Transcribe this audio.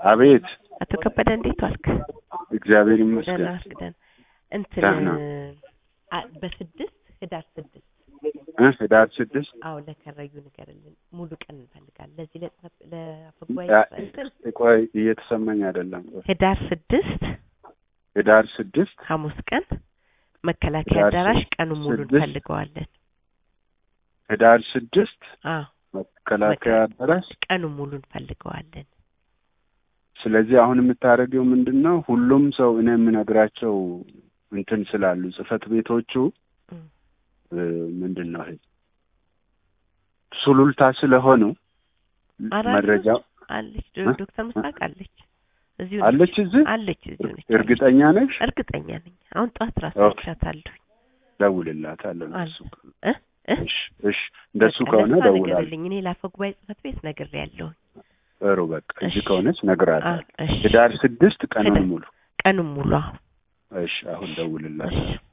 አቤት አቶ ከበደ እንዴት ዋልክ? እግዚአብሔር ደህና ይመስገን። ዋልክ? ደህና እንትን ደህና። አ- በስድስት ህዳር ስድስት እ ህዳር ስድስት አዎ ለከረዩ ንገርልን። ሙሉ ቀን እንፈልጋለን። ለዚህ ለጽፈ ለአፈጉባኤ ያ- እንትን ቆይ እየተሰማኝ አይደለም። ህዳር ስድስት ህዳር ስድስት ሐሙስ ቀን መከላከያ ህዳር አዳራሽ ስድስት- ቀኑን ሙሉ ስድስት እንፈልገዋለን። ህዳር ስድስት አዎ መከላከያ አዳራሽ። ቀኑን ሙሉ እንፈልገዋለን። ስለዚህ አሁን የምታደርገው ምንድን ነው? ሁሉም ሰው እኔ የምነግራቸው እንትን ስላሉ ጽህፈት ቤቶቹ እም። እ፣ ምንድን ነው ይሄ ሱሉልታ ስለሆኑ አራሉ መረጃው አለች እ? ዶ- ዶክተር ምስራቅ አለች እዚሁ ነች። አለች እዚህ አለች እዚሁ ነች። እርግጠኛ ነሽ? እርግጠኛ ነኝ። አሁን ጠዋት ራሱ ኦኬ። አይቻታለሁ። ደውልላታለሁ። አለ እሱ እ እ እሺ፣ እሺ እንደሱ በቃ ከሆነ ለእሷ ደውላለሁ። ንገርልኝ። እኔ ለአፈ ጉባኤ ጽህፈት ቤት ነግሬያለሁ። ጥሩ በቃ እዚህ እሺ። ከሆነች ነግራታለሁ። እሺ ህዳር ስድስት ቀኑን ህዳር- ሙሉ ቀኑን ሙሉ አሁን እሺ፣ አሁን ደውልላታለሁ። እሺ